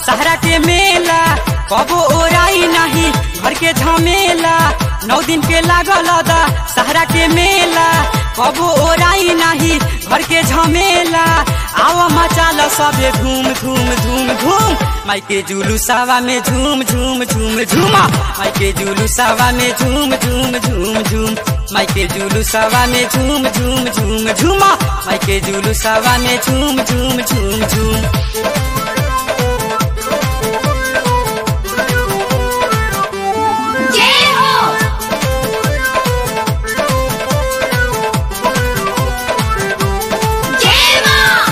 सहरा के मेला कबो ओराई नहीं घर के झमेला नौ दिन के लागल दा सहरा के मेला कबो ओराई नहीं घर के झमेला आवा मचाल सबे धूम धूम धूम धूम माई के जुलूसावा में झूम झूम झूम झूमा माई के जुलूसावा में झूम झूम झूम झूम माई के जुलूसावा में झूम झूम झूम झूमा माई के जुलूसावा में झूम झूम झूम झूम जय हो जय मां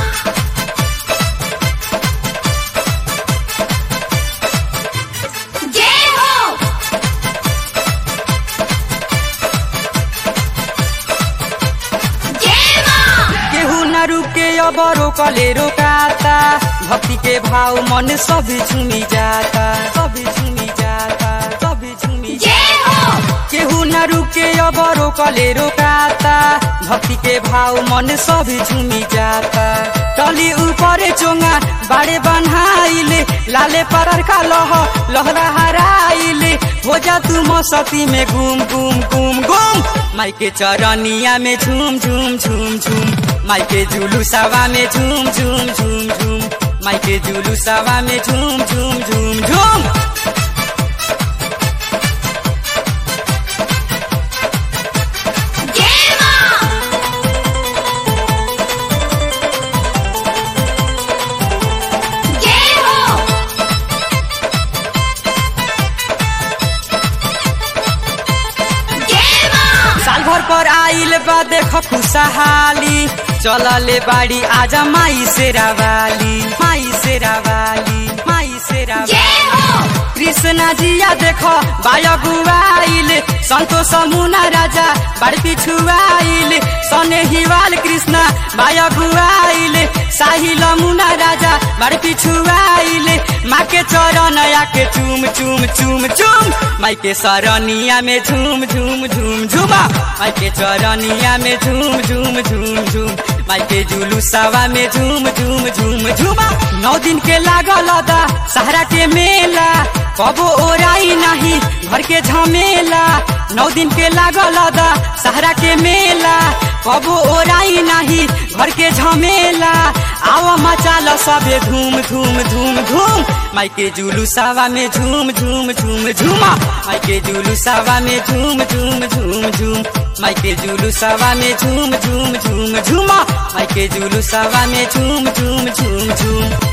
जय हो जय मां केहू न रुके अब रोकले रोकाता भक्ति के भाव मन सभी झूमी जाता सभी झूमी जाता सभी झूमी जय हो केहू न रुके अब रोकले रोकाता भक्ति के भाव मन सभी झूमी जाता टली ऊपर चोंगा बाड़े बन्हाइले लाले परर का लह लहरा हराइले हो जा तू मसती में घूम घूम घूम घूम माई के चरनिया में झूम झूम झूम झूम माई के जुलूसावा में झूम झूम झूम झूम माई के जुलूसावा में झूम झूम झूम झूम जय मां जय हो जय मां साल भर पर आइल बा देख खुशहाली चलले बाड़ी आजा माई शेरावाली माई शेरावाली माई शेरावाली जय हो कृष्णा जिया देख बायगुआइल संतोष मुना राजा बाड़ पिछुआइल सने हिवाल कृष्णा बायगुआइल साहिल मुना राजा बाड़ पिछुआइल माँ के चरण के चूम चूम चूम चूम माई के सरनिया में झूम झूम झूम झूमा माई के चरनिया में झूम झूम झूम झूम माई के जुलूसावा में झूम झूम झूम झूमा नौ दिन के लागल दा सहरा के मेला कबो ओराई नहीं घर के झमेला नौ दिन के लागल दा सहरा के मेला कबो ओराई नहीं घर के झमेला आवा मचाल सबे धूम धूम धूम धूम माई के जुलूसावा में झूम झूम झूम झूमा माई के जुलूसावा में झूम झूम झूम झूम माई के जुलूसावा में झूम झूम झूम झूमा माई के जुलूसावा में झूम झूम झूम झूम